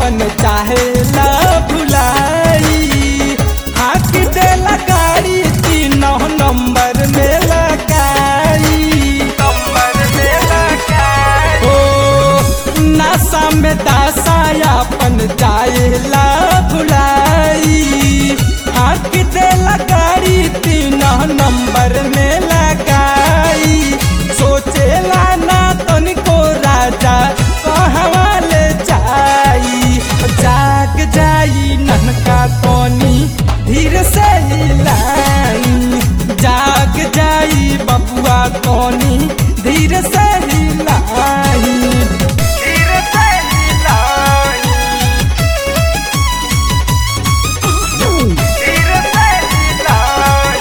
अपन चाहेला भुलाई हाथ देला गाड़ी तीन नंबर में लगाई नंबर में लगाई ओ नशा में दासा अपन चाहेला भुलाई हाथ देला गाड़ी तीन नंबर में लगाई सोचेला ना तनिको राजा कहवा ले जाई जाग जाई ननका कोनी धीरे से हिलाई जाग जाई बबुआ कोनी धीरे से हिलाई धीरे से हिलाई धीरे से हिलाई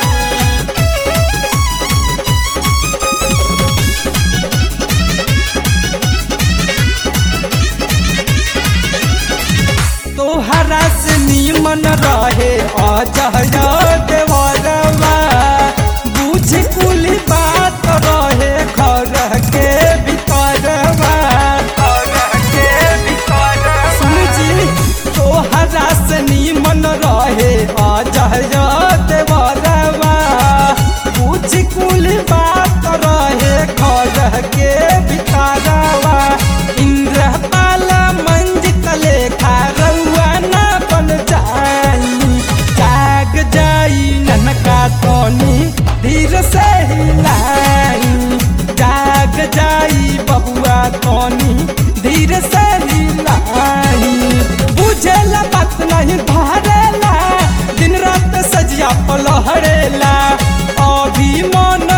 तोहरा से नीमन रहे अजय देवरवा बुझ कुल बात रहे घर के भीतरवा सुन जी तोहरा से नीमन रहे अजय देवरवा बुझ कुल बात रहे घर के भीतरवा इंद्रपाल मंजित लेखा रउआ ना बन जाई जाग जाई ननका तोनी धीर से हिलाई जाग जाई बबुआ तोनी धीर से हिलाई बुझेला बात नहीं धरेला दिन रात सजिया पलहरेला अभी मन